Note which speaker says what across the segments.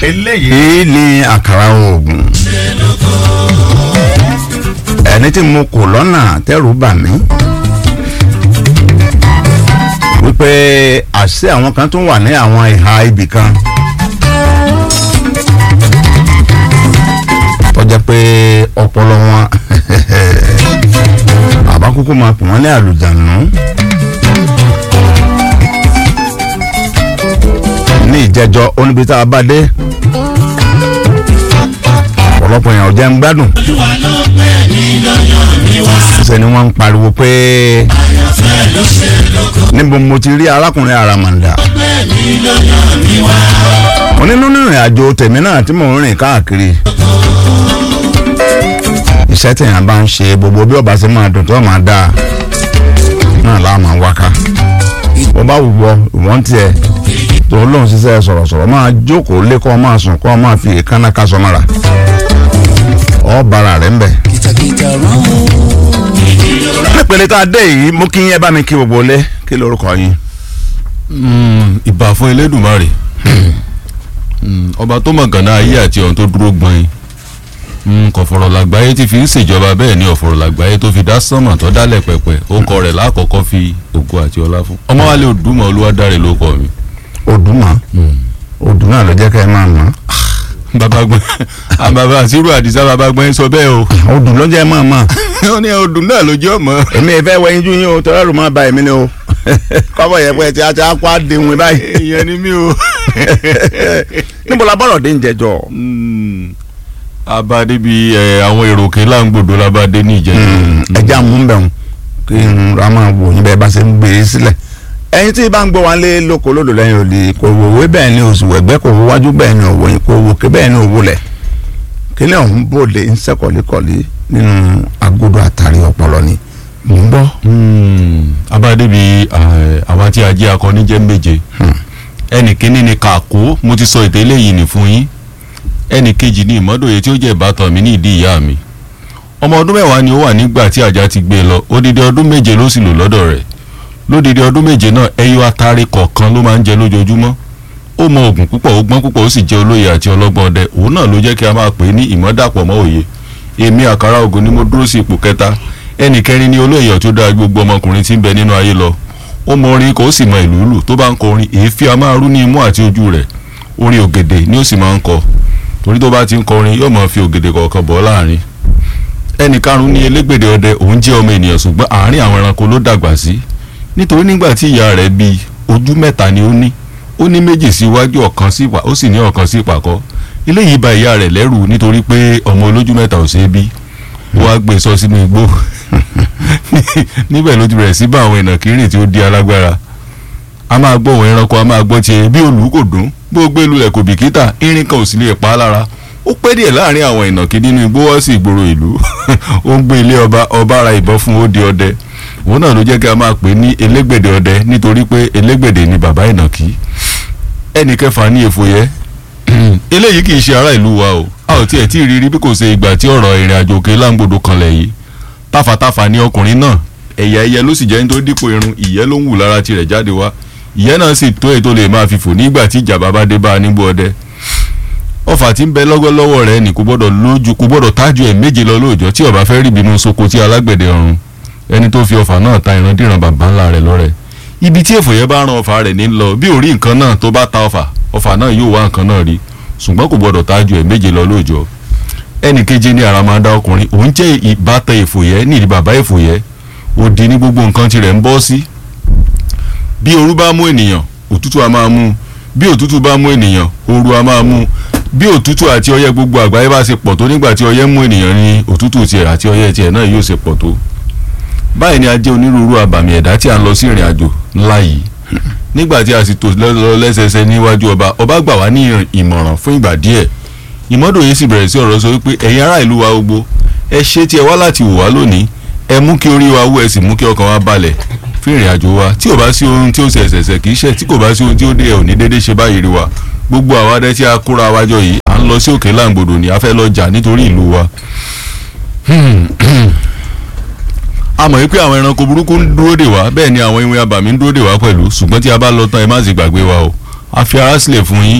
Speaker 1: eléyìí ni àkàrà oògùn ẹni tí mo kò lọ́nà tẹ́rù bà mí wípé àṣé àwọn kan tún wà ní àwọn ìhà ibì kan tó jẹ́ pé ọpọlọ wọn bàbá kúkú máa pè wọ́n ní àlùjànnú. ní ìjẹjọ oníbi tá a bá dé ọ̀pọ̀lọpọ̀ èèyàn ò jẹ́ ń gbádùn ṣe ni wọ́n ń pariwo pé níbo mo ti rí arákùnrin àràmàǹdà mo nínú ìrìn àjò tèmi náà tí mò ń rìn káàkiri iṣẹ́ tèèyàn bá ń ṣe gbogbo bí ọba ṣe máa dùn tó máa dáa náà láà máa wáká bó bá wù wọ ìwọ́n tiẹ̀ tó lóun ṣiṣẹ́ sọ̀rọ̀sọ̀rọ̀ máa jókòó lé kọ́ máa sùn kọ́ máa fi èékánná kásọ mọ́ra ọ bara rẹ̀ ń bẹ̀.
Speaker 2: kìtàkìtà rán mú.
Speaker 1: nípele tá a dé yìí mú kí yín ẹ bá mi kí gbogbo lé kí lorúkọ yín.
Speaker 3: ìbà fún elédùnmarè Mm, ọba tó mọ̀ gànà ayé àti ọ̀hún tó dúró gbọ́n yín kò fọ̀rọ̀ làgbáyé tí fi ń ṣèjọba bẹ́ẹ̀ ni ọ̀fọ̀rọ̀ làgbáyé tó fi dá sánmà tó dálẹ̀ pẹ̀pẹ̀ ó kọ rẹ̀ lákọ̀ọ́kọ́ fi ògo àti ọlá fún ọmọ wálé òdùmọ̀ olúwadáre ló kọ mi.
Speaker 1: odùmọ̀ odù náà ló jẹ́ kẹ́ ẹ máa mọ̀
Speaker 3: bàbá gbọ́n àbàbà àṣírò àdìsá bàbá gbọ́n sọ bẹ́ẹ̀ o
Speaker 1: odù ló jẹ́ ẹ máa mọ̀
Speaker 3: ó ní odù náà ló jẹ́ ọmọ.
Speaker 1: èmi ẹ fẹ́ wẹ̀yìn jú yín o tọ́lá rò máa ba èmi ni o kọ́bọ̀ yẹ pé tí a ti á kó àdéhùn báyìí
Speaker 3: èèyàn ni mí o.
Speaker 1: níbo la bọ́rọ̀ dé ń jẹjọ́
Speaker 3: abadé bíi àwọn èrò òkè láǹgbòdo labadé ní ìjẹun.
Speaker 1: ẹja mú bẹ̀ wọn kí n ra máa wò yín bẹ́ẹ̀ bá ṣe ń gbé e sílẹ̀ ẹyin tí bá ń gbọ́ wọn lé lóko lódò lẹ́yìn òdì kò wòwe bẹ́ẹ̀ ni oṣù wẹ̀gbẹ́ kò wájú bẹ́ẹ̀ ni òwò yín kò wòkè bẹ́ẹ̀ ni òwò lẹ̀ kí ni ọ̀hún bòde ń sẹ́kọ̀lẹ́kọ̀lẹ́ nínú agodo àtàrí ọpọlọ ni mò ń gbọ́.
Speaker 3: abadé bíi àwa tí a jẹ́ akọni jẹ́ méje ẹnì kínní ni kàkó mo ti sọ ètò eléyìí nì fún yín ẹnì kejì ni ìmọ́dòye tí ó jẹ́ ìbátan mi ní ìdí ìyá mi ọmọ ọdún mẹ́wàá ni ó wà nígbà tí àjà ti gbé e lọ odidi ọdún méje ló sì lò lọ́dọ̀ rẹ̀ lódidi ọdún méje náà ẹyọ atare kọ̀ọ̀kan ló máa ń jẹ lójoojúmọ́ ó mọ oògùn púpọ̀ ó gbọ́n púpọ̀ ó sì jẹ́ olóye àti ọlọ́gbọ́n ọdẹ òun náà ló jẹ́ kí a máa pè é ní ìmọ̀dàpọ̀ mọ́ òye èmi àkàrà ògùn ni mo dúró sí ipò kẹta ẹnì kẹrin ni olóye tó dáa gbogbo ọmọkùnrin tí ń bẹ nínú ayé lọ ó mọ orin kò sì mọ ìlú lù tó bá ń kọ orin èéfín a máa rú ní imú àti ojú rẹ̀ orin ògèdè ni ó sì máa ń kọ torí tó bá ti ń kọ orin yóò máa fi ògèdè kọ̀ọ̀kan bọ́ láàrin ẹnì karùn-ún ni elégbèdè ọdẹ òun jẹ́ ọmọ ènìyàn ṣùgbọ́n àárín àwọn ẹranko ló dàgbà sí nítorí nígbà tí ìyá rẹ̀ bí ojú mẹ́ta ni ó ní ó ní méjì sí iwájú ọ̀kan sí ìpà ó sì ní ọ̀kan sí ìpàkọ́ eléyìí bà ìyá rẹ̀ lẹ́rù nítorí pé ọmọ olójú mẹ́ta ò ṣeé bí ó wá gbé sọ sínú igbó níbẹ̀ ló ti bẹ̀rẹ̀ sí bá àwọn ìnàkírìn tí ó di alágbára a máa gbọ́ òun ẹranko a máa gbọ́ tiẹ̀ bí olú kò dún bó o gbé lulẹ̀ kò bìkítà irin kan ò sì lè pa á lára ó pẹ́ díẹ̀ láàrin àwọn ìnàkí nínú igbó wọ́n sì ìgboro ìlú ó ń gbé ilé ọba ọba ara ìbọn fún ó di ọdẹ òun náà ló jẹ́ kí a máa pè ní elégbèdè ọdẹ nítorí pé elégbèdè ni bàbá ìnàkí ẹnì kẹfà ní èfòyẹ eléyìí kì í ṣe ará ìlú wa o a ò tiẹ̀ tí ì rírí bí kò ṣe ìgbà tí ọ̀rọ̀ ìrìn àjò òkè láǹgbòdo kanlẹ̀ yìí tàfàtàfà ni ọkùnrin náà ẹ̀yà ẹyẹ ló sì jẹ́ nítorí dípò irun ìyẹ́ ló ń wù lára tirẹ̀ jáde wá ìyẹ́ náà sì tó ètò lè máa fi fò nígbà tí ìjàmbá bá dé bá a nígbó ọdẹ ọfà tí ń bẹ lọ́gọ́lọ́wọ́ rẹ̀ ní kò gbọ́dọ̀ lójú kò gbọ́dọ̀ tájú ẹ̀ méje lọ lóòjọ́ tí ọba fẹ́ rí ìbínú soko tí alágbẹ̀dẹ ọ̀run ẹni tó fi ọfà náà ta ìrandíran bàbá ńlá rẹ̀ lọ́rẹ̀ ibi tí èfòyẹ́ bá ran ọfà rẹ̀ ní lọ bí ò rí nǹkan náà tó bá ta ọfà ọfà náà yóò wá nǹkan náà rí ṣùgbọ́n kò gbọ́dọ̀ tájú ẹ̀ méje lọ lóòjọ́ ẹnì keje ní àràmàdà ọkùnrin òun jẹ́ ìbátan èfòyẹ́ ní ìdí bàbá èfòyẹ́ òdì ní gbogbo nǹkan tirẹ̀ ń bọ́ sí bí ooru bá mú ènìyàn òtútù a máa mú bí òtútù bá mú ènìyàn ooru a máa mú bí òtútù àti ọyẹ́ gbogbo àgbáyé bá ṣe pọ̀ tó nígbà tí ọyẹ́ mú ènìyàn ní òtútù tiẹ̀ àti ọyẹ́ tiẹ̀ náà yóò ṣe pọ̀ tó báyìí ni a jẹ́ onírúurú àbàmì ẹ̀dá tí a ń lọ sí ìrìn àjò ńlá yìí nígbà tí a sì tò lọ lẹ́sẹsẹ níwájú ọba ọba gbà wá ní ìmọ̀ràn fún ìgbà díẹ̀ ìmọ́dòye sì bẹ̀rẹ̀ sí ọ̀rọ̀ sọ wípé ẹ̀yin ará ìlú wa gbogbo ẹ ṣe tí ẹ wá láti wò wá lónìí ẹ mú kí orí wa wú ẹ sì mú kí ọkàn wa balẹ̀ fún ìrìn àjò wa tí ò bá sí ohun tí ó ṣe ẹ̀sẹ̀sẹ̀ kì í ṣe tí kò bá sí ohun tí ó dé ẹ̀ ò ní déédéé ṣe báyìí rí wa gbogbo àwa dẹ́ tí a kóra wa jọ yìí à ń lọ sí òkè láǹgbòdò ni a fẹ́ lọ jà nítorí ìlú wa. a mọ̀ wípé àwọn ẹranko burúkú ń dúró dè wá bẹ́ẹ̀ ni àwọn ìwé abàmì ń dúró dè wá pẹ̀lú ṣùgbọ́n tí a bá lọ tán ẹ má sì gbàgbé wa o a fi ara sílẹ̀ fún yín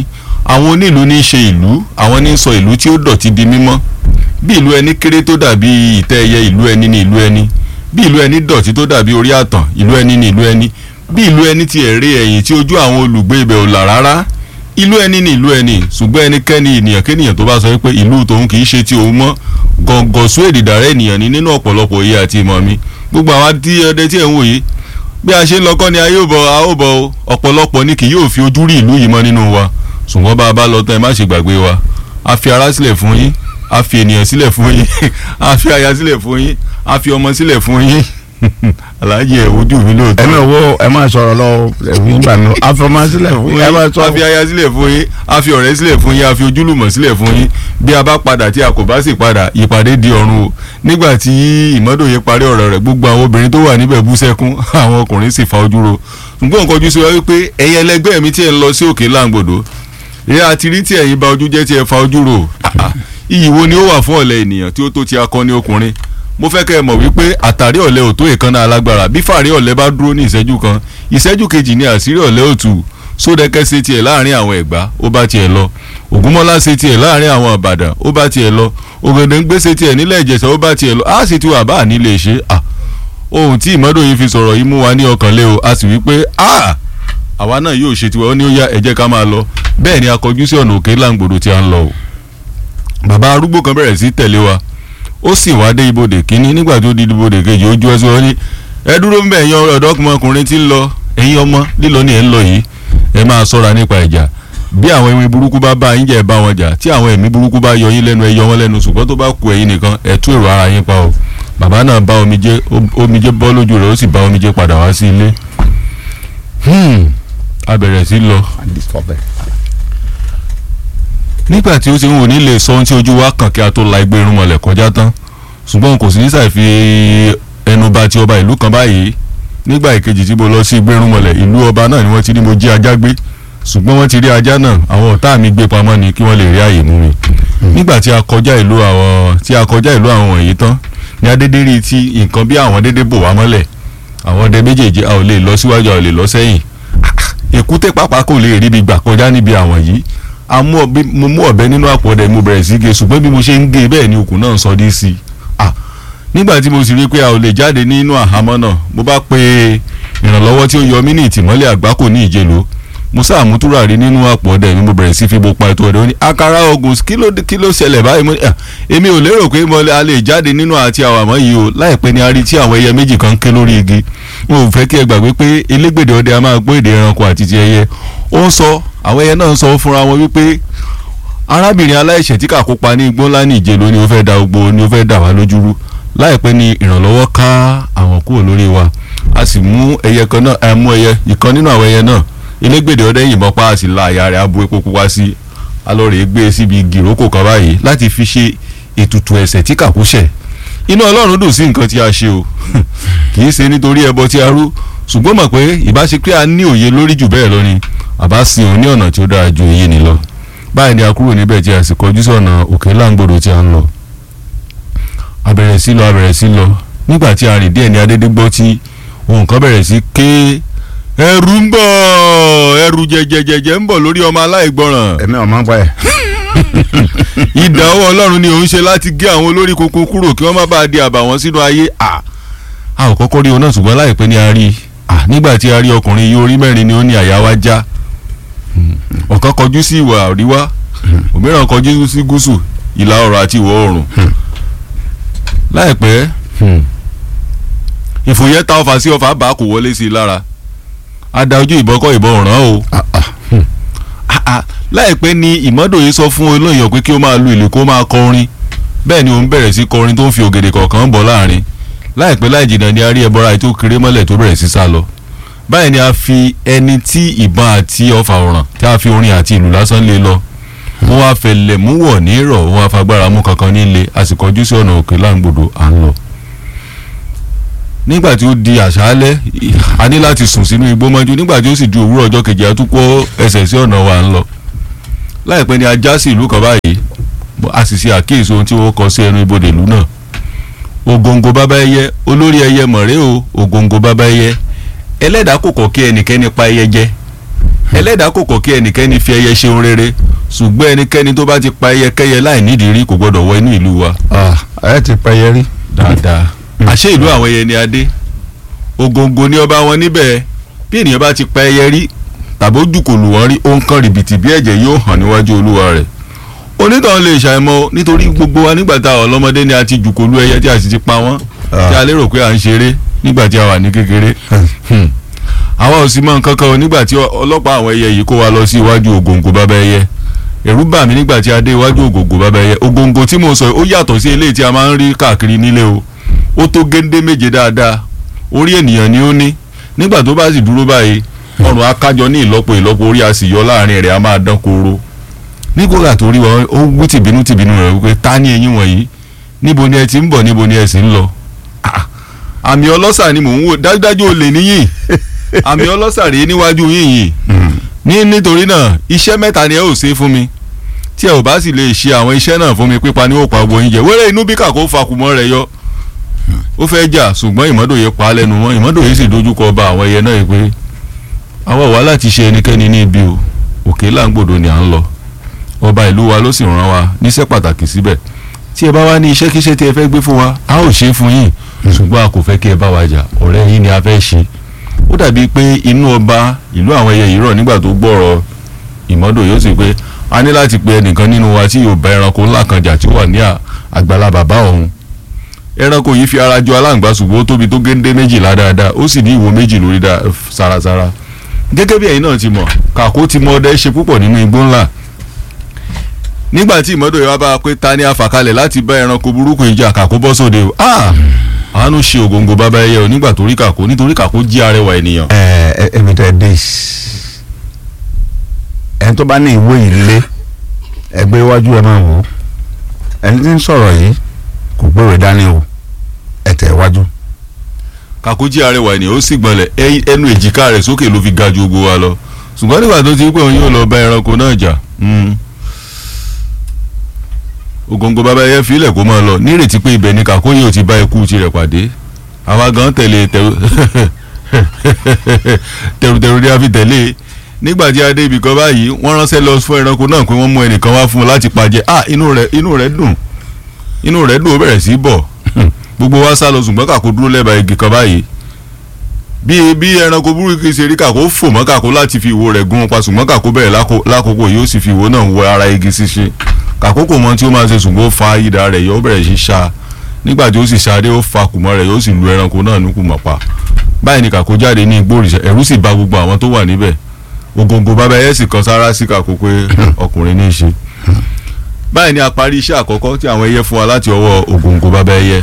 Speaker 3: àwọn onílù ní í ṣe ìlú àwọn ní í sọ ìlú tí ó dọ̀tí di mímọ́ bí ìlú ẹni kéré tó dàbí ìtẹ́ ẹyẹ ìlú ẹni ní ìlú ẹni bí ìlú ẹni dọ̀tí tó dàbí orí àtàn ìlú ẹni ní ìlú ẹni bí ìlú ẹni ti ẹ̀rẹ́ ẹ̀yìn tí ojú àwọn olùgbé ibẹ̀ ò là rárá ìlú ẹni ní ìlú ẹni ṣùgbọ́n ẹnikẹ́ni ènìyàn kéènìyàn tó bá sọ pé ìlú tòun kì í ṣe ti òun mọ́ gọ̀ǹgọ̀sù èdìdàrẹ́ ènìyàn ní nínú ọ̀pọ̀lọpọ̀ òye àti ìmọ̀ mi gbogbo àwọn tí ọdẹ tí ẹ̀ ń wò yìí bí a ṣe ń lọkọ́ ni a yóò bọ̀ a ó bọ̀ o ọ̀pọ̀lọpọ̀ ni kì yóò fi ojú rí ìlú yìí mọ́ nínú wa ṣùgbọ́n bá a bá lọ tán ẹ má ṣe gbàgbé wa a fi ara sílẹ̀ fún yín a fi ènìyàn sílẹ̀ fún yín a fi aya sílẹ̀ fún yín a fi ọmọ sílẹ̀ fún yín aláàjì ẹ̀ ojú mi lóòótọ́.
Speaker 1: ẹ̀mí owó ẹ máa sọ̀rọ̀ lọ ẹ̀mí gbà mí àfọmọ́sílẹ̀ fún yín ẹ máa sọ
Speaker 3: a fi aya sílẹ̀ fún yín a fi ọ̀rẹ́ sílẹ̀ fún yín a fi ojúlùmọ̀ sílẹ̀ fún yín bí a bá padà tí a kò bá sì padà ìpàdé di ọ̀run o nígbà tí ìmọ́dòye parí ọ̀rọ̀ rẹ̀ gbogbo àwọn obìnrin tó wà níbẹ̀ bú sẹ́kún àwọn ọkùnrin sì fa ojú ro ṣùgbọ́n nǹkan ojú sí wa wípé ẹ̀yin ẹlẹgbẹ́ mi tí ẹ̀ ń lọ sí òkè láǹgbòdo ẹ àti rí tí ẹ̀yin ba ojú jẹ́ tí ẹ fa ojú ro iyì wo ni ó wà fún ọ̀lẹ ènìyàn tí ó tó ti akọni ọkùnrin mo fẹ́ kẹ́ ẹ mọ̀ wípé àtàrí ọ̀lẹ ò tó ìkànnà alágbára bí fàárí ọ̀lẹ bá dúró ní ìṣẹ́jú kan ìṣẹ́jú kejì ni àṣírí ọ̀lẹ ò tù sódẹ́kẹ́ ṣe tiẹ̀ láàrin àwọn ẹ̀gbá ó bá tiẹ̀ lọ ògúnmọ́lá ṣe tiẹ̀ láàrin àwọn ìbàdàn ó bá tiẹ̀ lọ ògèdèǹgbé ṣe tiẹ̀ nílẹ̀ ìjẹ̀ṣà ó bá tiẹ̀ lọ á sì ti wà bá nílé ṣe à ohun tí ìmọ́dòyìn fi sọ̀rọ̀ yìí mú wa ní ọkàn lé o a sì wí pé a àwa náà yóò ṣe tiwa ó ní ó yá ẹ jẹ́ ká máa lọ bẹ́ẹ̀ ni a kọjú sí ọ̀nà òkè láǹgbòdo tí a ń lọ o bàbá arúgbó kan bẹ̀rẹ̀ sí tẹ̀lé wa ó sì wá dé ibodè kínní nígbà tó di ibodè kejì ojú ẹsẹ̀ wọn ní ẹ dúró ń bẹ̀ ẹ̀yin ọ̀dọ́kùnrin tí ń lọ ẹ̀yin ọmọ lílọ ni ẹ̀ ń lọ yìí ẹ máa ṣọ́ra nípa ìjà bí àwọn ẹ̀mí burúkú bá bá yín jẹ́ ẹ bá wọn jà tí àwọn ẹ̀mí burúkú bá yọ yín lẹ́nu ẹ yọ wọn lẹ́nu ṣùgbọ́n tó bá ku ẹ̀yin nìkan ẹ tú èrò ara yín pa o bàbá náà bá omijé omijé bọ́ lójú rẹ̀ ó sì bá omijé padà wá sí ilé a bẹ̀rẹ̀ sí lọ nígbà tí ó ti ń wò nílé sọ ohun tí ojú wa kàn kí a tó la igbe irúnmọlẹ̀ kọjá tán ṣùgbọ́n kò sí ní sàì fi ẹnu bà ti ọba ìlú kan báyìí nígbà ìkejì tí mo lọ sí igbe irúnmọlẹ̀ ìlú ọba náà ni wọ́n ti ní mo jí ajá gbé ṣùgbọ́n wọ́n ti rí ajá náà àwọn ọ̀tá mi gbé pamọ́ ni kí wọ́n lè rí àyè mú mi nígbà tí a kọjá ìlú àwọn tí a kọjá ìlú àwọn wọ̀nyí tán ní adédé rí tí nǹkan bí àwọn dédé bò wá mọ́lẹ̀ àwọn ọdẹ méjèèjì a ò lè lọ síwájú a ò lè lọ sẹ́yìn èkúté pàápàá kò lè rí ibi gbà kọjá níbi àwọn yìí mo mú ọ̀bẹ nínú àpò ọdẹ mo bẹ̀rẹ̀ sí gé ṣùgbọ́n bí mo ṣe ń gé bẹ́ẹ̀ ni okùn náà sọ dé sí i nígbà tí mo sì rí pé a ò lè jáde nínú àhámọ́ náà mo bá pe ìrànlọ́wọ́ tí ó yọ mí ní ìtìmọ́lẹ̀ àgbákò ní ìjẹ̀lò mo sáàmú túràrí nínú àpò ọdẹ mi mo bẹ̀rẹ̀ sí fi bo pa ètò ọdẹ ó ní àkàrà ogun kí ló kí ló ṣẹlẹ̀ báyìí mo ní èmi ò lérò pé mo a lè jáde nínú àti àwàmọ́ yìí o láìpẹ́ ni a rí tí àwọn ẹyẹ méjì kan ń ké lórí igi mo ò fẹ́ kí ẹ gbàgbé pé elégbèdè ọdẹ a máa gbọ́ èdè ẹranko àti ti ẹyẹ ó ń sọ àwọn ẹyẹ náà ń sọ fúnra wọn wípé arábìnrin aláìṣẹ̀ tí kà kópa ní igbó ńlá ní ìjẹ̀lò ni ó fẹ́ da gbogbo ni ó fẹ́ dà wá lójúrú láìpẹ́ ni ìrànlọ́wọ́ ká àwọn kúrò lórí wa a sì mú ẹyẹ kan náà ẹ mú ẹyẹ ìkan nínú àwọn ẹyẹ náà elégbèdè ọdẹ yìnbọn pa á sì la àyà rẹ̀ abo epo pupa sí alọ́rẹ̀ gbé e síbi gìrókò kan báyìí láti fi ṣe ètùtù ẹ̀ṣẹ̀ tí kà kú ṣẹ̀ inú ọlọ́run dùn sí nǹkan tí a ṣe o kì í ṣe nítorí ẹbọ tí a rú ṣùgbọ́n mọ̀ pé ìbáṣe pé a ní òye lórí jù bẹ́ẹ̀ lọ ni àbá sin òun ní ọ̀nà tí ó dára ju èyí ni lọ báyìí ni a kúrò níbẹ̀ tí a sì kọjú sọ̀nà òkè láǹgbòdo tí a ń lọ a bẹ̀rẹ̀ sí lọ a bẹ̀rẹ̀ sí lọ nígbà tí a rìn díẹ̀ ní adédé gbọ́ tí ohun kan bẹ̀rẹ̀ sí ké ẹrù ń bọ̀ ẹrù jẹjẹjẹjẹ ń bọ̀ lórí ọmọ aláìgbọràn
Speaker 1: ẹ̀mí ọ̀mọ́ pa ẹ̀.
Speaker 3: ìdá ọwọ́ ọlọ́run ni òun ṣe láti gé àwọn olórí kókó kúrò kí wọ́n má bàa di àbàwọ́n sínú ayé à a ò kọ́kọ́ rí òun náà ṣùgbọ́n láìpẹ́ ni a rí i à nígbà tí a rí ọkùnrin yìí orí mẹ́rin ni ó ní àyà wa já ọ̀kan kọjú sí ìwà àríwá òmíràn kọjú sí gúúsù ìlà oòrùn àti ìwọ̀ oòrùn láìpẹ́ ìfòyẹ́ ta ọfà sí ọfà bá kò wọlé sí i lára a da ojú ìbọn kọ́ ìbọn ràn o láìpẹ́ ni ìmọ́dòye sọ fún olóyìn pé kí ó máa lu ìlú kó máa kọrin bẹ́ẹ̀ ni òun bẹ̀rẹ̀ sí kọrin tó ń fi ògèdè kọ̀ọ̀kan bọ̀ láàrin láìpẹ́ láì jìnnà ni a rí ẹbọra ètò kéré mọ́lẹ̀ tó bẹ̀rẹ̀ sí sá lọ báyìí ni a fi ẹni tí ìbọn àti ọfà ọ̀ràn tí a fi orin àti ìlú lásán lé lọ wọ́n wá fẹlẹ̀ mú wọ̀ ní ìrọ̀ wọ́n wá fagbára mú kankan nílé a sì kọjú sí ọ̀nà òkè láǹgbòdo à ń lọ nígbà tí ó di àṣálẹ́ a ní láti sùn sínú igbó mọ́jú nígbà tí ó sì di òwúrọ̀ ọjọ́ kejì a tún kó ẹsẹ̀ sí ọ̀nà wa ń lọ láìpẹ́ ni a já sí ìlú kan báyìí a sì ṣe àkíyèsí ohun tí wọ́n kọ sí ẹnu ibodè ìlú náà ògòǹgò bàbá ẹyẹ olórí ẹyẹ mọ̀rẹ́ o ògòǹgò bàbá ẹyẹ ẹlẹ́dàá kò kọ̀ kí ẹnikẹ́ni pa ẹyẹ jẹ ẹlẹ́dàá kò kọ̀ kí ẹnikẹ́ni fi ẹyẹ ṣe ohun rere ṣùgbọ́n ẹnikẹ́ni tó bá ti pa ẹyẹkẹ́yẹ láì nídìí rí kò gbọ́dọ̀ wọ inú ìlú wa
Speaker 1: Ah, ẹ ti pẹyẹ rí.
Speaker 3: dáadáa àṣé ìlú àwọn ẹyẹ ni adé ògòǹgò ni ọba wọn níbẹ̀ bí ènìyàn bá ti pa ẹyẹ rí tàbí ó jùkòlù wọn rí ó ń kán rìbìtì bí ẹ̀jẹ̀ yóò hàn níwájú olúwa rẹ̀ onítàn lè ṣàìmọ̀ nítorí gbogbo wa nígbà tá a ọlọ́mọdé ni a ti jùkòlù ẹyẹ tí a sì ti pa wọ́n
Speaker 1: Ah.
Speaker 3: tí a lérò pé à ń ṣeré nígbà tí a wà ní kékeré Hmm. àwa ò sì mọ nǹkan kan o nígbà tí ọlọ́pàá àwọn ẹyẹ yìí kó wa lọ sí iwájú ògòǹgò bàbá ẹyẹ ẹ̀rù bà mí nígbà tí a dé iwájú ògòǹgò bàbá ẹyẹ ògòǹgò tí mo sọ yìí ó yàtọ̀ sí eléyìí tí a máa ń rí káàkiri nílé o ó tó géńdé méje dáadáa orí ènìyàn ni ó ní nígbà tó bá sì dúró báyìí ọrùn akájọ ní ìlọ́po ìlọ́po orí a sì yọ láàrin rẹ̀ a máa dán kóró nígbà tó rí wọn ó wú tìbínú tìbínú rẹ̀ wípé ta ni eyín wọ̀nyí níbo ni ẹ ti ń bọ̀ níbo ni ẹ sì ń lọ Ah, àmì ọlọ́sà ni mò ń wò dájúdájú olè níyìn àmì ọlọ́sà rèé níwájú yín yìí ní nítorí náà iṣẹ́ mẹ́ta ni ẹ ò ṣe fún mi tí ẹ ò bá sì lè ṣe àwọn iṣẹ́ náà fún mi pípa ní òpá gbogbo yín jẹ wẹ́rẹ́ inú bí kàkó fakùmọ́ rẹ̀ yọ ó fẹ́ jà ṣùgbọ́n ìmọ́dòye pa á lẹ́nu mọ́ ìmọ́dòye sì dojúkọ ọba àwọn ẹyẹ náà yìí pé àwa wà láti ṣe ẹnikẹ́ni ní ibi o òkè láǹgbòdo ni à ń lọ ọba ìlú wa ló sì rán wa níṣẹ́ pàtàkì síbẹ̀ tí ẹ bá wá ní iṣẹ́kíṣẹ́ tí ẹ fẹ́ gbé fún wa a ó ṣe é fún yín ṣùgbọ́n a kò fẹ́ kí ẹ bá wa jà ọ̀rẹ́ yín ni a fẹ́ ṣe ó dàbí pé inú ọba ìlú àwọn ẹyẹ yìí rọ̀ nígbà tó gbọ́rọ̀ ìmọ́dò yóò sì pé a ní láti pe ẹnìkan nínú wa tí yóò bá ẹranko ńlá kan jà tí ó wà ní à- àgbàlá bàbá òun ẹranko yìí fi ara jọ aláǹgbá ṣùgbọ́n ó tóbi tó géńdé méjìlá dáadáa ó sì ní ìwo méjì lórí dá- sárasára gẹ́gẹ́ bí ẹ̀yin náà ti mọ̀ kàkó ti mọ ọdẹ ṣe púpọ̀ nínú igbó ńlá nígbà tí ìmọ́dò yìí wá bá a pé ta ni a fà kalẹ̀ láti bá ẹranko burúkú ìjà kàkó bọ́ sóde o ah àánú ṣe ògòǹgò bàbá ẹyẹ o nígbà tó rí kàkó nítorí kàkó jí arẹwà ènìyàn
Speaker 1: ẹ ẹ ẹmi tẹ dé ẹni tó bá ní ìwé ilé ẹgbẹ́ iwájú ẹ máa wò ó ẹni tí ń sọ̀rọ̀ yìí kò gbéwèé dání o ẹ tẹ̀ iwájú.
Speaker 3: kàkó jí arẹwà ènìyàn ó sì gbọ́nlẹ̀ ẹ- ẹnu èjìká rẹ̀ sókè ló fi ga ju gbogbo wa lọ ṣùgbọ́n nígbà tó ti rí pé òun yóò lọ bá ẹranko náà jà mm, ògòǹgò bàbá ẹyẹ filẹ̀ kó máa lọ nírètí pé ibẹ̀ ni kàkó yìí ò ti bá ikú tirẹ̀ pàdé àwa gan tẹ̀lé tẹ̀rù tẹ̀rùtẹ̀rù ni a fi tẹ̀lé nígbà tí a dé ibì kan báyìí wọ́n ránṣẹ́ lọ fún ẹranko náà pé wọ́n mú ẹnìkan wá fún un láti pàjẹ́ ah inú rẹ̀ inú rẹ̀ dùn inú rẹ̀ dùn ó bẹ̀rẹ̀ sí í bọ̀ gbogbo wa sá lọ ṣùgbọ́n kàkó dúró lẹ́bàá igi kan báyìí bí bí ẹranko burúkú ṣe rí kàkó fò mọ́ kàkó láti fi ìwo rẹ̀ gún un pa ṣùgbọ́n kàkó bẹ̀rẹ̀ lákò- lákòókò yóò sì fi ìwo náà wọ ara igi ṣíṣe kàkó kò mọ tí ó máa ṣe ṣùgbọ́n ó fa idà rẹ̀ yóò bẹ̀rẹ̀ sí ṣá nígbà tí ó sì ṣadé ó fa kùmọ̀ rẹ̀ yóò sì lu ẹranko náà ní kùmọ̀ pa báyìí ni kàkó jáde ní igbó òrìṣà ẹ̀rù sì bà gbogbo àwọn tó wà níbẹ̀ ògòǹgò bàbá ẹyẹ sì kan sára sí kàkó pé ọkùnrin ní í ṣe báyìí ni a parí iṣẹ́ àkọ́kọ́ tí àwọn ẹyẹ fún wa láti ọwọ́ ògòǹgò bàbá ẹyẹ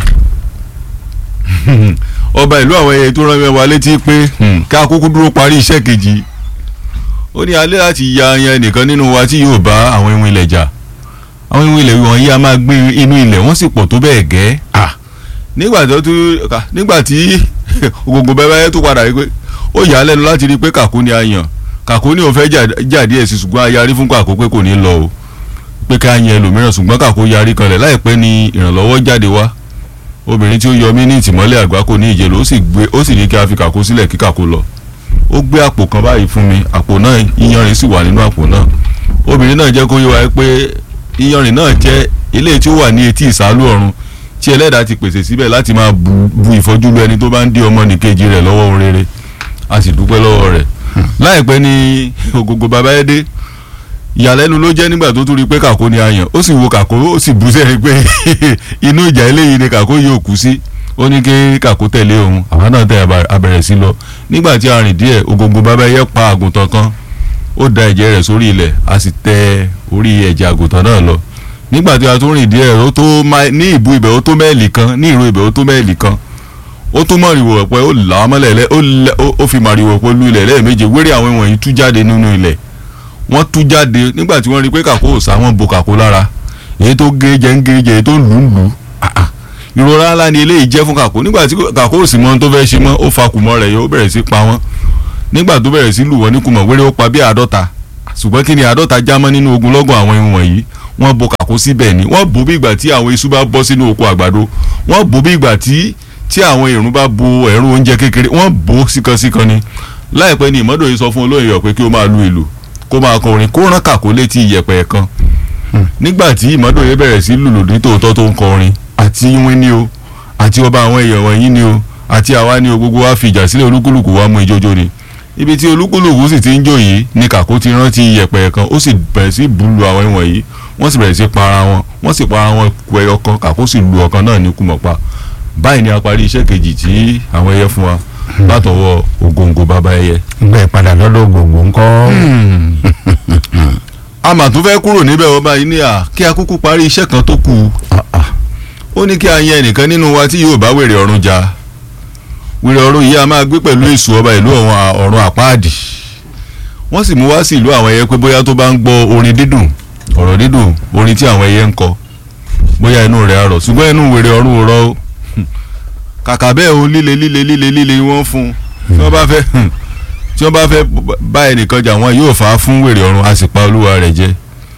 Speaker 3: ọba ìlú àwọn ẹyẹ tó rán mi wá létí pé ká kúkú dúró parí iṣẹ́ kejì ó ní alẹ́ láti ya yan nìkan nínú wa tí yóò bá àwọn ìwọ̀n ilẹ̀ jà àwọn ìwọ̀n ilẹ̀ wọ̀nyí a máa gbé inú ilẹ̀ wọ́n sì pọ̀ tó bẹ́ẹ̀ gẹ́ nígbà tó tún nígbà tí ògòǹgò bẹ́ẹ̀ bẹ́ẹ̀ tó padà rí pé ó yà á lẹ́nu láti rí pé kàkó ni a yàn kàkó ni òun fẹ́ jà díẹ̀ sí ṣùgbọ́n a yarí fún kàkó pé kò ní lọ o pé ká yan ẹlòmíràn ṣùgbọ́n kàkó yarí kanlẹ̀ láìpẹ́ ni ìrànlọ́wọ́ jáde wá obìnrin tí ó yọ mí ní ìtìmọ́lẹ̀ àgbákò ní ìjẹ̀lú ó sì gbé ó sì ní kí a fi kàkó sílẹ̀ kí kàkó lọ ó gbé àpò kan báyìí fún mi àpò náà iyanrìn sì wà nínú àpò náà obìnrin náà jẹ́ kó yé wa pé iyanrìn náà jẹ́ ilé tí ó wà ní etí ìsálú ọ̀run tí ẹlẹ́dàá ti pèsè síbẹ̀ láti máa bu bu ìfọ́jú lu ẹni tó bá ń dí ọmọ nìkejì rẹ̀ lọ́wọ́ ohun rere a sì dúpẹ́ lọ́wọ́ rẹ̀ láìpẹ́ ni ògògò bàbá ẹ dé ìyàlẹ́nu ló jẹ́ nígbà tó tún rí pé kàkó ni a yàn ó sì wo kàkó ó sì bú sẹ́yìn pé inú ìjà eléyìí ni kàkó yóò kú sí ó ní kí kàkó tẹ̀lé òun àwọn náà tẹ̀ abẹ̀rẹ̀ sí lọ nígbà tí a rìn díẹ̀ ògògò bàbá ẹyẹ pa àgùntàn kan ó da ẹ̀jẹ̀ rẹ̀ sórí ilẹ̀ a sì tẹ orí ẹ̀jẹ̀ àgùntàn náà lọ nígbà tí a tún rìn díẹ̀ ó tó ní ìbú ibẹ̀ ó tó mẹ́ẹ̀lì kan ní ìró ibẹ̀ ó tó mẹ́ẹ̀lì kan ó tún mọ̀rìwò ọ̀pẹ ó là á mọ́lẹ̀ ó fi màrìwò ọ̀pẹ lu ilẹ̀ lẹ́ẹ̀méje wéré àwọn ìwọ̀nyí tú jáde nínú ilẹ̀ wọ́n tú jáde nígbà tí wọ́n rí pé kàkó ò sá wọ́n bo kàkó lára èyí tó gé jẹ ń gé jẹ èyí tó lù ń lù ìrora ńlá ni eléyìí jẹ́ fún kàkó nígbà tí kàkó ò sì mọ ohun tó fẹ́ ṣe mọ́ ó fa kùmọ̀ rẹ̀ yóò bẹ̀rẹ̀ sí pa wọ́n nígbà tó bẹ̀rẹ̀ sí lù wọ́n ní kùmọ̀ wéré ó pa bí àádọ́ta ṣùgbọ́n kí ni àádọ́ta já mọ́ nínú ogunlọ́gọ̀ àwọn ihun wọ̀nyí wọ́n bo kàkó síbẹ̀ ni wọ́n bò bí ìgbà tí àwọn iṣu bá bọ́ sínú oko àgbàdo wọ́n bò bí ìgbà tí tí àwọn èrún bá bo ẹ̀rù oúnjẹ kékeré wọ́n bò síkansíkan ni láìpẹ́ ni ìmọ́dọ̀ yìí sọ fún olóyè yọ̀ pé kí ó máa lu ìlù kó máa kọrin kó rán kàkó létí iyẹ̀pẹ̀ kan nígbà tí ìmọ̀dòye bẹ̀rẹ̀ sí lùlù ní tòótọ́ tó ń kọrin àti wín ni o àti ọba àwọn èèyàn wọ̀nyí ni o àti àwa ni o gbogbo wa fi ìjà sílẹ̀ olúkúlùkù wa mú ijójó ni ibi tí olúkúlùkù sì ti ń jó yìí ni kàkó ti rántí iyẹ̀pẹ̀ kan ó sì bẹ̀rẹ̀ sí bùlù àwọn ìwọ̀n yìí wọ́n sì bẹ̀rẹ̀ sí para wọn wọ́n sì para wọn ku ẹyọ kan kàkó sì lu ọ̀kan náà ní kùmọ̀pá báyìí ni a parí iṣẹ́ kejì tí àwọn ẹyẹ fún wa látọwọ́ ògòǹgò bàbá ẹyẹ.
Speaker 1: gbẹ padà lọ́dọ̀ gbogbo ńkọ́.
Speaker 3: a mà tún fẹ́ kúrò níbẹ̀ wọ́n báyìí ní à kí a kúkú parí iṣẹ́ kan tó kù ó ní kí a yan ẹnìkan nínú wa tí yóò bá wèrè ọ̀run jà wèrè ọ̀run yìí a máa gbé pẹ̀lú èṣù ọba ìlú ọ̀run àpáàdì wọ́n sì mú wá sí ìlú àwọn ẹyẹ pé bóyá tó bá ń gbọ́ orin dídùn ọ̀rọ̀ dídùn orin tí àwọn ẹyẹ ń kọ bóyá inú rẹ̀ á rọ̀ ṣùgbọ́n inú wèrè ọ̀run ò rọ̀ o kàkà bẹ́ẹ̀ o líle líle líle líle wọ́n fún un tí wọ́n bá fẹ́ tí wọ́n bá fẹ́ bá ẹnìkan jà wọ́n yóò fà á fún wèrè ọ̀run a sì pa olúwa rẹ̀ jẹ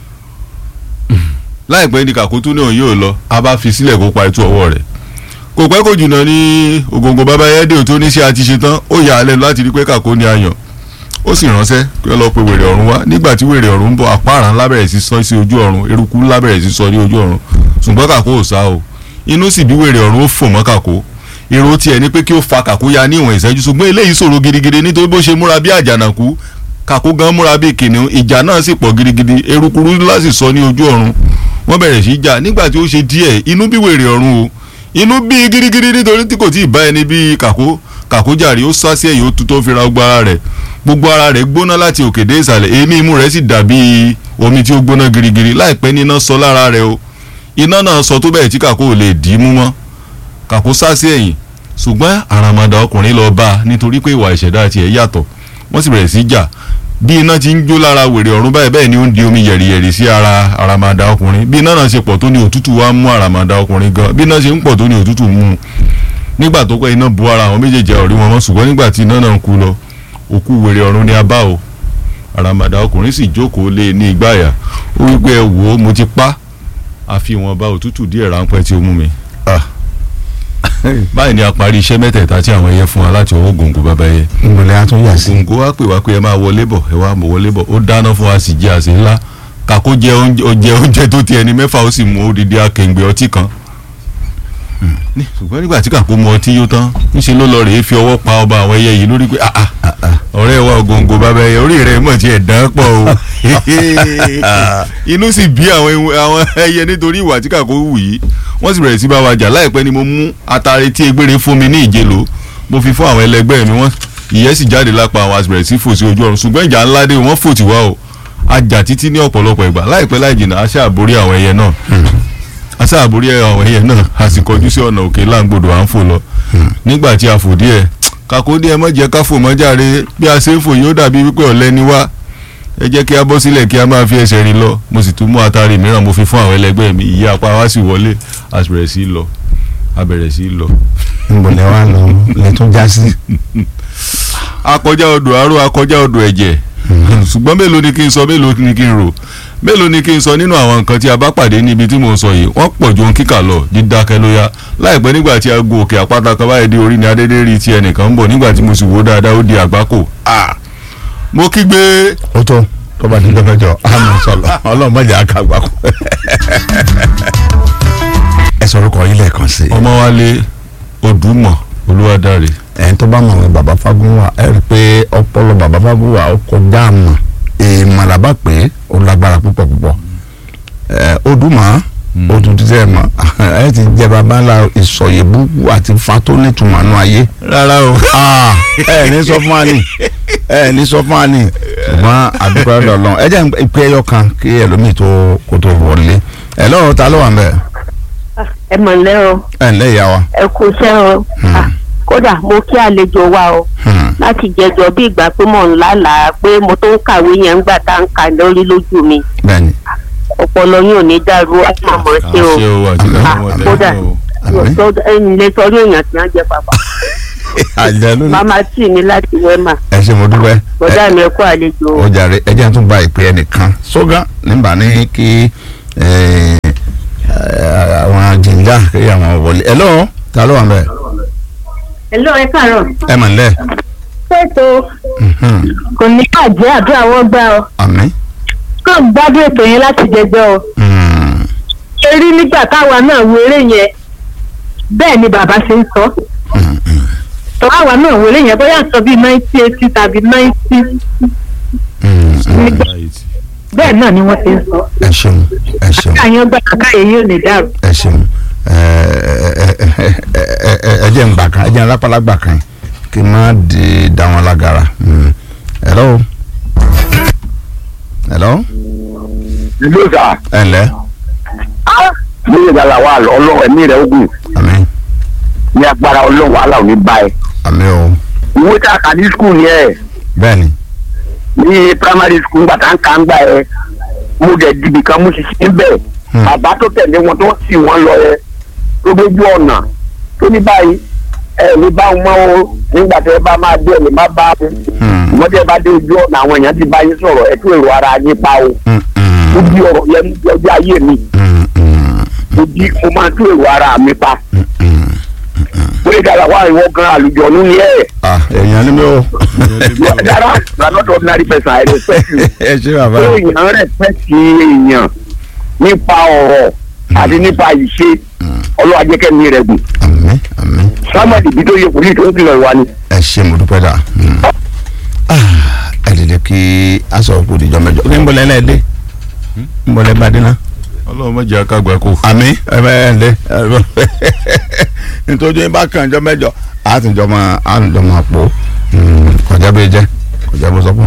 Speaker 3: láìpẹ́ ní kàkútú náà yóò lọ a bá fi sílẹ̀ kó pa ètò ọwọ́ rẹ̀ kò pẹ́ kò jùnnà ní ògòǹgò bàbá yẹ́dẹ̀ tó ní ṣe àti ṣe tán ó yà á lẹ́nu láti rí pé kàkó ní ayàn ó sì ránṣẹ́ kí wọ́n lọ pe wèrè ọ̀run wá nígbà tí wèrè ọ̀run ń bọ̀ àpáàrà ńlá bẹ̀rẹ̀ sí sọ sí ojú ọ̀run eruku ńlá bẹ̀rẹ̀ sí sọ ní ojú ọ̀run ṣùgbọ́n kàkó ò sá o inú sì bí wèrè ọ̀run ó fò mọ́ kàkó èrò tiẹ̀ ni pé kí ó fa kàkó ya ní ìwọ̀n ìṣẹ́jú ṣùgbọ́n eléyìí ṣòro gidigidi nítorí bó ṣe múra bí àjànàkú kàkó gan múra bí kìnìún ìjà náà sì pọ̀ gidigidi erukuru ńlá sì sọ ní ojú ọ̀run wọ́n bẹ̀rẹ̀ sí í jà nígbà tí ó ṣe díẹ̀ inú bí wèrè ọ̀run o inú bí gidigidi nítorí tí kò tí ì bá ẹni bí kàkó kàkó jàre ó sá sí ẹ̀yìn ó tú tó fi ra gbogbo ara rẹ̀ gbogbo ara rẹ̀ gbóná láti òkè dé ìsàlẹ̀ èémí imú rẹ̀ sì dàbí omi tí ó gbóná girigiri láìpẹ́ níná sọ lára rẹ̀ o iná náà sọ tó bẹ́ẹ̀ tí kàkó ò lè dì í mú mọ́ kàkó sá sí ẹ̀yìn ṣùgbọ́n àràmàdà ọkùnrin lọ bá a nítorí pé ìwà ìṣẹ̀dá tiẹ̀ yàtọ̀ wọ́n sì bẹ̀rẹ̀ sí í jà bí iná ti ń jó lára wèrè ọ̀run báyìí bẹ́ẹ̀ ni ó ń di omi yẹ̀rìyẹ̀rì sí ara àràmàdà ọkùnrin bí iná náà ṣe pọ̀ tó ní òtútù wá mú àràmàdà ọkùnrin gan bí iná ṣe ń pọ̀ tó ní òtútù mú un nígbà tó pẹ́ iná bu ara àwọn méjèèjì ọ̀rí wọn mọ́ ṣùgbọ́n nígbà tí iná náà ń kú lọ òkú wèrè ọ̀run ni a bá o àràmàdà ọkùnrin sì jókòó lé ní ìgbáyà ó wí pé ẹ wò ó mo ti pa àfi ìwọ̀nba òtútù díẹ̀ ráńpẹ́ tí ó mú mi báyìí ni a parí iṣẹ́ mẹ́tẹ̀ẹ̀ta tí àwọn ẹyẹ fún wa láti ọwọ́ gòǹgò bàbá ẹyẹ.
Speaker 1: ìgbọ̀lẹ́ a tún yà sí.
Speaker 3: gòǹgò wa pè wá pé ẹ máa wọlé bọ̀ ẹ wá mọ̀ wọlé bọ̀ ó dáná fún wa sì jẹ àsè ńlá kàkó jẹ oúnjẹ oúnjẹ tó ti ẹni mẹ́fà ó sì mú odidi akẹ̀ǹgbẹ̀ ọtí kan. ṣùgbọ́n nígbà tí kàkó mu ọtí yó tán ńṣe ló lọ rèé fi ọwọ́ pa ọba àwọn ẹyẹ yìí lórí pé ọ̀rẹ́ wa gòǹgò bàbá ẹyẹ orí rẹ̀ mọ̀ tí ẹ̀ dán pọ̀ o inú sì bí àwọn ẹyẹ nítorí ìwà tí kàkó wù yìí wọ́n sì bẹ̀rẹ̀ sí bá wa jà láìpẹ́ ni mo mú atare tí egbére fún mi ní ìjẹ́lò mo fi fún àwọn ẹlẹgbẹ́ mi wọ́n ìyẹ́ sì jáde lápá àwọn àti bẹ̀rẹ̀ sí fò sí ojú ọ̀run ṣùgbọ́n ìjà ńlá dé wọ́n fò tí wá o ajá títí ní ọ̀pọ̀lọpọ̀ ìgbà láìpẹ́ láì jìnnà a ṣáà borí àwọn ẹyẹ náà a ṣáà borí àwọn ẹyẹ náà a sì kọjú sí ọ̀nà òkè láǹgbòdo à ń fò lọ nígbà tí a fò díẹ̀ kàkó díẹ̀ mọ́ jẹ́ ká fò mọ́ jàre bí a ṣe ń fò yóò dàbí wípé ọ̀lẹ ni wá ẹ jẹ́ kí a bọ́ sílẹ̀ kí a máa fi ẹsẹ̀ rìn lọ mo sì tún mú atari mìíràn mo fi fún àwọn ẹlẹgbẹ́ mi ìyá apá wa sì wọlé a bẹ̀rẹ̀ sí í lọ a bẹ̀rẹ̀ sí í lọ.
Speaker 1: ìgbọ̀lẹ́ wa lọ lè tún já sí.
Speaker 3: akọjá odò aró akọjá odò ẹ̀jẹ̀ ṣùgbọ́n mélòó ni kí n sọ mélòó ni kí n rò mélòó ni kí n sọ nínú àwọn nǹkan tí a bá pàdé níbi tí mò ń sọ yìí wọ́n pọ̀ ju ohun kíkà lọ dídákẹ́ ló yá láìpẹ́ nígbà tí a gun òkè àpáta kan báyìí dé orí ni adédé rí ti ẹnìkan ń bọ̀ nígbà tí mo sì wò dáadáa ó di àgbákò mo kígbe.
Speaker 1: ó tó tó bá ti dọ́fẹ́ jọ àmì sọlọ ọlọ́run mọ̀jà àkàgbà kú. ẹ sọ orúkọ yín lẹ́ẹ̀kan sí i.
Speaker 3: ọmọwálé odùmọ̀ olúwadáre.
Speaker 1: ẹ̀yin tó bá mọ̀ wọn bàbá fagunwa ẹ rí i pé ọpọlọ bàbá fagunwa ó kọjá àmọ́ èèmọ̀ làbá pé ó lágbára púpọ̀ púpọ̀ odùmọ̀ ó tún ti sẹ́ẹ̀ mọ̀ ẹ ti jẹ bàbá ńlá ìsọ̀yẹ̀bù àti fa tó nítumọ̀ nù ayé.
Speaker 3: rárá o.
Speaker 1: ẹ ní sọ fún wa ni ẹ ní sọ fún wa ni ṣùgbọ́n àdúgbò ẹ̀rọ lọ́n ẹ jẹ́ ìpè ẹyọ kan kí ẹlòmíì tó kó tó wọlé ẹ lọ́wọ́ ta ló wà ń bẹ̀.
Speaker 2: ẹ mọ̀ lẹ́ o
Speaker 1: ẹ ǹlẹ́ ìyá wa.
Speaker 2: ẹ kú iṣẹ́ o kódà mo kí àlejò wa o láti jẹjọ bí ìgbà pé mò ń lálàá pé mo tó ń kàwé yẹn ńgbà tá ń kà lórí lójú mi
Speaker 1: bẹ́ẹ̀ni.
Speaker 2: ọpọlọ yín ò ní dàrú àmọ́ ṣe o
Speaker 3: àṣẹ o àti káwọn
Speaker 2: kódà
Speaker 1: Àmín.
Speaker 2: ẹni lè sọ orí èèyàn tí wọ́n jẹ pàpà
Speaker 1: àjẹlú ni
Speaker 2: màmá tì mí láti wẹ́mà
Speaker 1: ẹ ṣe mo dúpẹ́.
Speaker 2: bọ́dà mi ẹ kú àlejò o.
Speaker 1: ó jàre ẹ jẹ́ tún gba ìpè ẹnìkan sógán nígbà ní kí eh, eh, àwọn jìnjà kí àwọn wọlé ẹ lọ́wọ́ ta ló wà ń bẹ̀.
Speaker 4: Hello, ẹ káàárọ̀.
Speaker 1: ẹ mọ̀ nílẹ̀
Speaker 4: Fẹ́ẹ̀tò
Speaker 1: Mhm.
Speaker 2: kò ní bàjẹ́ àdúrà wọn gbà ọ
Speaker 1: àmín.
Speaker 2: kàn gbádùn ètò yẹn láti jẹjọ ọ
Speaker 1: Mm.
Speaker 2: erí nígbà táwa náà wo eré yẹn bẹ́ẹ̀ ni bàbá ṣe ń sọ
Speaker 1: Mm, mm.
Speaker 2: tọ́wọ́ àwa náà wo eré yẹn bóyá sọ bíi ninety eighty tàbí ninety
Speaker 1: Mm, mm.
Speaker 2: bẹ́ẹ̀ náà ni wọ́n ṣe ń sọ
Speaker 1: ẹ ṣeun ẹ ṣeun
Speaker 2: káyọ̀ gbà káyọ̀ yóò lè dàrú.
Speaker 1: ẹ ṣeun ẹ ẹ ẹ ẹ ẹ ẹ jẹ́ ngbà kan ẹ jẹ́ nlápálágbà kan kí n má di da wọn lágara. Mm. hello. hello.
Speaker 4: ìlú ìsà
Speaker 1: ẹ ǹlẹ́
Speaker 4: lóye ìgbàlá wa ọlọ́run ẹ̀mí rẹ̀ ogun
Speaker 1: àmín
Speaker 4: ní agbára ọlọ́run wàhálà ò ní bá ẹ.
Speaker 1: àmín o
Speaker 4: ìwé tá a kà ní skul ni ẹ
Speaker 1: bẹ́ẹ̀ni
Speaker 4: ní primary school nígbà tá a ń kà ń gbà ẹ mo dẹ̀ dìbì kan mo sì sí bẹ́ẹ̀
Speaker 1: Hmm.
Speaker 4: bàbá tó tẹ̀lé wọn tó sì wọ́n lọ ẹ tó dójú ọ̀nà tó ní báyìí ẹ ní bá wọn mọ́ o nígbà tẹ́ ẹ bá máa dé ẹ lè má bá wọn
Speaker 1: Hmm.
Speaker 4: ìwọ́n tẹ́ ẹ bá dé ojú ọ̀nà àwọn èèyàn ti bá yín sọ̀rọ̀ ẹ tó èrò ara yín pa o
Speaker 1: Mm,
Speaker 4: ó
Speaker 1: mm,
Speaker 4: di ọ̀rọ̀ yẹn ní ọjọ́ ayé mi
Speaker 1: mm, mm,
Speaker 4: mo di mo máa tó èrò ara mi pa
Speaker 1: mm, mm.
Speaker 4: lóye ìgbàlá wa ìwọ gan àlùjọ nínú yẹn
Speaker 1: ah èèyàn ni mi o
Speaker 4: you are dara you are not ordinary person i respect you
Speaker 1: ẹ ṣe bàbá
Speaker 4: pé èèyàn respect èèyàn nípa ọ̀rọ̀ àti nípa ìṣe ọlọ́wà jẹ́kẹ́ mi rẹ̀ gùn
Speaker 1: àmín àmín
Speaker 4: sámọ̀dì bí tó yẹ kò ní tó ń kìlọ̀ ìwà ni.
Speaker 1: ẹ ṣe mo dúpẹ́ dà Mm. Ah, ẹ dìde kí aṣọ òkú ìdíjọ mẹ́jọ kí n bọ̀lẹ́ ẹ̀ dé n bọ̀lẹ́ bá dé náà.
Speaker 3: ọlọ́run mọ̀jẹ̀ akágbá kò.
Speaker 1: àmì ẹ bẹ ẹ ǹdẹ nítorí yín bá kàn jọ mẹ́jọ àtúnjọ máa àtúnjọ máa pò kọjá bí jẹ kọjá bó sọ fún